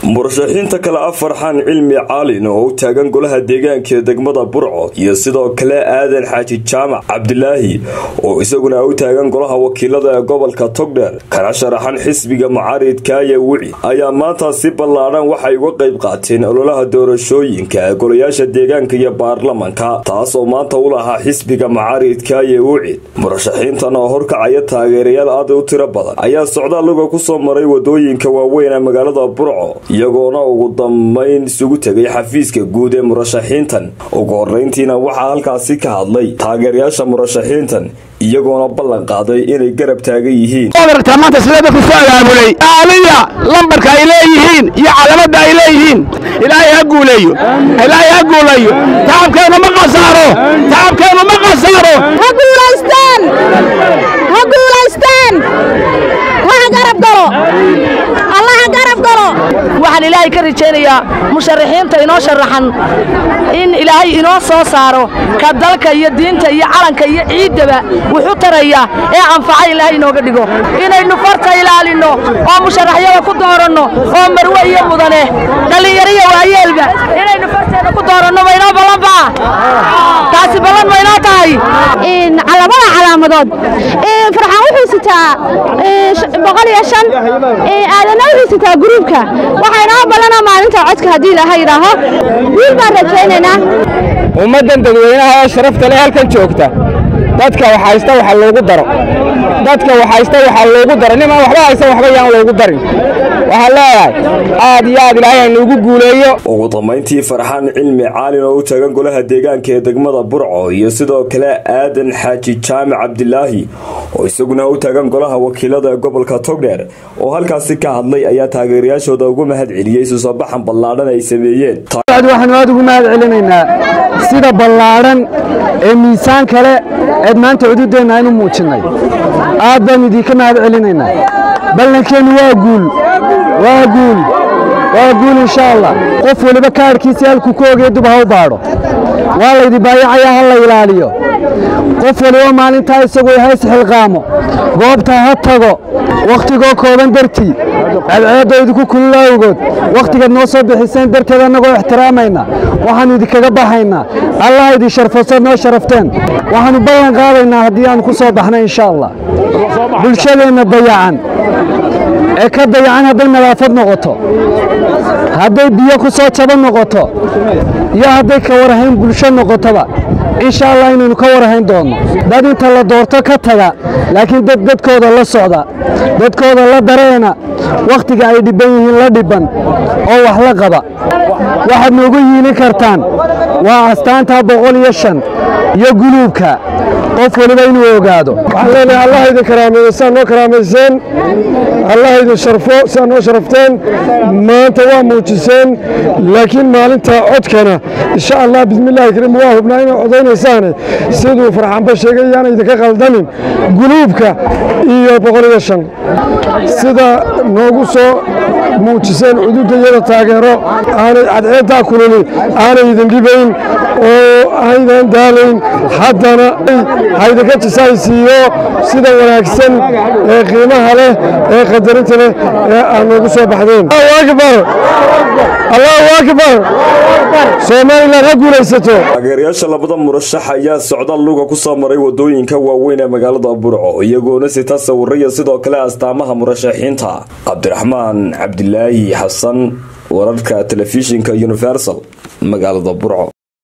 murashaxiinta kale ah farxaan cilmi caalin oo u taagan golaha deegaanka ee degmada burco iyo sidoo kale aadan xaaji jaamac cabdilaahi oo isaguna u taagan golaha wakiilada ee gobolka togdheer kana sharaxan xisbiga mucaaridkaaye wici ayaa maanta si ballaadhan waxay uga qayb qaateen ololaha doorashooyinka ee golayaasha deegaanka iyo baarlamanka taas oo maanta u lahaa xisbiga mucaaridkaaye wicid murashaxiintan oo horkacaya taageerayaal aad u tiro badan ayaa socdaaluga kusoo maray wadooyinka waaweyn ee magaalada burco iyagoona ugu dambayn isugu tegay xafiiska guud ee murashaxiintan ugu horeyntiina waxaa halkaasi ka hadlay taageerayaasha murashaxiintan iyagoona ballan qaaday inay garab taagan yihiin maanta sidee dadku soo abaabulay aaliya lambarka ay leeyihiin iyo calamadda ay leeyihiin ilaahay ha guuleeyo ilaahay ha guuleeyo tacabkeennu ma qasaaro tacabkeennu ma qasaaro ha guulaystaan ha guulaystaan waxa garab galo allaha garab galo waxaan ilaahay ka rajaynayaa musharaxiinta inoo sharaxan in ilaahay inoo soo saaro ka dalka iyo diinta iyo calanka iyo ciiddaba wuxu taraya ee anfaca ilaahay inooga dhigo inaynu farta ilaalinno oo musharaxyada ku dooranno oo marwe iyo mudane dhallinyariyo waayeelba inaynu farteeda ku dooranno maynoo ballanbaa taasi ballan maynoo tahay labada calaamadood farxaan wuxuu sitaa boqol iyo shan aadana wuxuu sitaa gruubka waxaa inoo ballanaa maalinta codka haddii ilaha yidhaaho wiil baan rajaynaynaa ummaddan dadweynaha ee sharafta leh halkan joogta dadka wax haysta waxa loogu daro dadka wax haysta waxaa loogu daro nimaan waxba haysta waxba yaan loogu darin waxaan leeyahay aad iyo aad ilaahay nuugu guuleeyo ugu dambayntii farxaan cilmi caalin oo u taagan golaha deegaanka ee degmada burco iyo sidoo kale aadan xaaji jaamac cabdilaahi oo isaguna u taagan golaha wakiilada ee gobolka togdheer oo halkaasi ka hadlay ayaa taageerayaashooda ugu mahad celiyey suusabaxan ballaadhan ay sameeyeen waxaanu aad ugu mahad celinaynaa sida ballaadhan ee miisaan kale eed maanta cududeenna aynu muujinnay aad baanu idinka mahad celinaynaa ballankeennu waa guul waa guul waa guul insha allah qof weliba kaadhkiisii halkuu ku ogaya dub ha u baadho waa laydi baayacayaa ha la ilaaliyo qof weliba maalintaa isagoo hays xilqaamo goobta ha tago wakhtigoo kooban dartii cadceeddo idinku kulula awgood wakhtigaad noo soo bixiseen darteed annagoo ixtiraamayna waxaannu idinkaga baxaynaa allah idin sharfosaad noo sharafteen waxaannu ballan qaadaynaa haddii aannu ku soo baxna insha allah bulshadeenna dayacan ee ka dayacan hadday nadaafad noqoto hadday biyo ku soo jaba noqoto iyo hadday ka warhayn bulsho noqotoba insha allah inaynu ka warhayn doonno dad inta la doorto ka taga laakiin dad dadkooda la socda dadkooda la dareena wakhtiga ay dhibban yihiin la dhibban oo wax la qaba waxaad noogu yiilin kartaan waa astaanta boqol iyo shan iyo guluubka qof weliba inuu ogaado waxaan leenahay allah idin karaameeyo siaad noo karaamayseen allah idin sharfo siaad noo sharafteen maanta waa muujiseen laakiin maalinta codkana insha allah bismillahi kariim waa hubnaa inaad codaynaysaan siduu farxanba sheegay yaana idinka qaldamin guluubka iyo boqol iyo shan sida noogu soo muujiseen cududda iyada taageero aanay cadceeddaa kululi aanay idin dhibayn oo aydan daalayn haddana haydinka jisaysiiyo sida wanaagsan ee qiimaha leh ee qadarinta leh ee aad noogu soo baxdeen akbar allahu akbar somalilan ha guulaysato taageerayaasha labada murashax ayaa socdaal luga ku soo maray wadooyinka waaweyn ee magaalada burco iyagoona sita sawiraya sidoo kale astaamaha murashaxiinta cabdiraxmaan cabdilaahi xasan wararka telefishinka universal magaalada burco